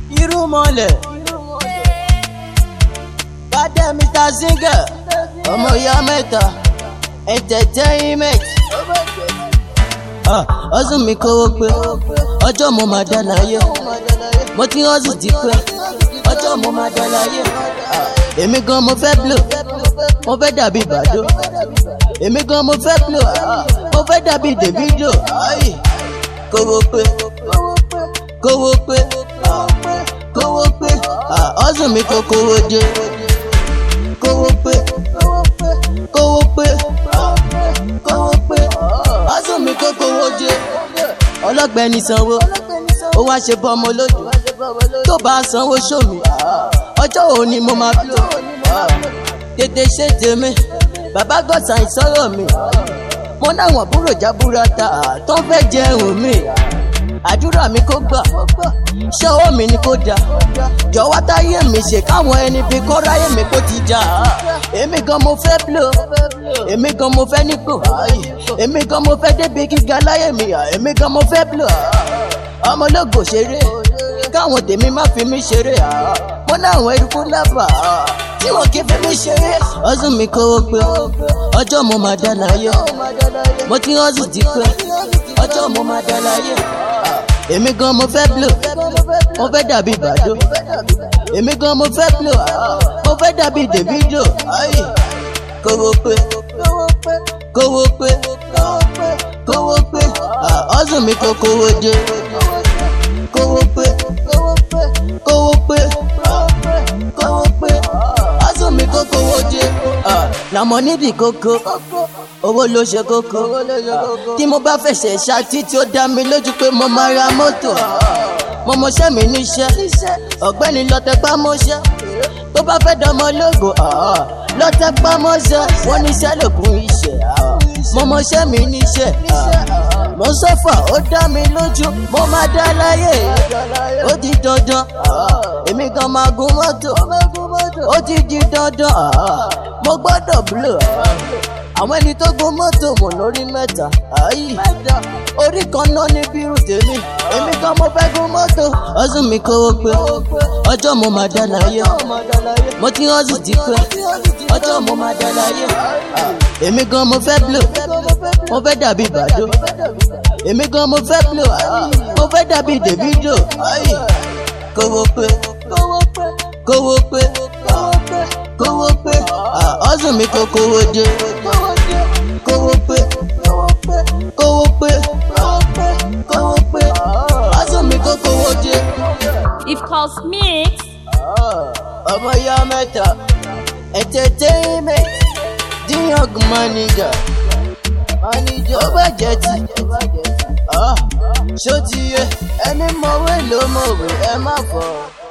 irú mọ́lẹ̀ bàdé mr singer ọmọ ìyá mẹ́ta entertainment ọdún mi kówó pé ọjọ́ mo máa dá láyé mo ti hustle ti pẹ́ ọjọ́ mo máa dá láyé èmi gan mo fẹ́ blow mo fẹ́ dàbí bàdó èmi gan mo fẹ́ blow mo fẹ́ dàbí davido kówó pé kówó pé kówó pé ọdún mi kó kówó dé kówó pé kówó pé kówó pé ọdún mi kó kówó dé ọlọ́gbẹ́ni sanwó ó wá ṣe bọ́ ọmọ lójú tó bá sanwó sómi ọjọ́ òní mo máa bí o tètè ṣe tèmi bàbá gọ́sà ìsọ̀rọ̀ mi mo náwọn búrò jábúrata tó ń fẹ́ jẹun mi àdúrà mi kó gbà ṣọwọ́ mi ni kó da jọ̀wọ́ táyé mi ṣe káwọn ẹni bí kọ́ ráyè mi kó ti jà èmi gan mo fẹ́ blow èmi gan mo fẹ́ nípò èmi gan mo fẹ́ débi gíga láyé mi èmi gan mo fẹ́ blow ọmọlógo ṣeré káwọn tèmi má fi mí ṣeré mo náwọn eruku lábà tí wọn kì í fi mí ṣeré. ọdún mi kówó pé ọjọ́ mo máa dá láyé mo ti hustle ti pẹ́ ọjọ́ mo máa dá láyé èmi gan mo fẹ́ blow mo fẹ́ dàbí bàdó èmi gan mo fẹ́ blow mo fẹ́ dàbí davido kówó pé kówó pé kówó pé ọdún mi kó kówó dé kówó pé kówó pé kówó pé ọdún mi kó kówó dé làmọ́ níbi kókó owó ló ṣe kókó tí mo bá fẹsẹ̀ ṣáàtì tí ó dá mi lójú pé mo máa ra mọ́tò mo mọṣẹ́ mi níṣẹ́ ọ̀gbẹ́ni lọ́tẹ̀pá mọ́ṣẹ́ tó bá fẹ́ dánmọ́ lógo lọ́tẹ̀pá mọ́ṣẹ́ wọ́n níṣẹ́ lògùn iṣẹ́ mo mọṣẹ́ mi níṣẹ́ mo sọ́fà ó dá mi lójú mo máa dá láyé ó di dandan èmi gan máa gun mọ́tò ó ti di dandan mo gbọ́dọ̀ blow àwọn ẹni tó gun mọ́tò mọ̀ lórí mẹ́ta ayé orí kan náà ní bírù tèmi èmi kan mo fẹ́ gun mọ́tò ọdún mi kówó pé ọjọ́ mo máa dá láyé mo ti hustle ti pẹ́ ọjọ́ mo máa dá láyé èmi gan mo fẹ́ blow mo fẹ́ dàbí bàdó èmi gan mo fẹ́ blow mo fẹ́ dàbí davido kówó pé kówó pé kówó pé ọdún mi kó kówó dé kówó pé kówó pé kówó pé ọdún mi kó kówó dé. If Cosmix, ọmọ ya mẹ́ta entertainment díyàn manager manager ó bàjẹ́ tí ṣó ti yẹ ẹni mọ̀wé ló mọ̀wé ẹ má fọ̀.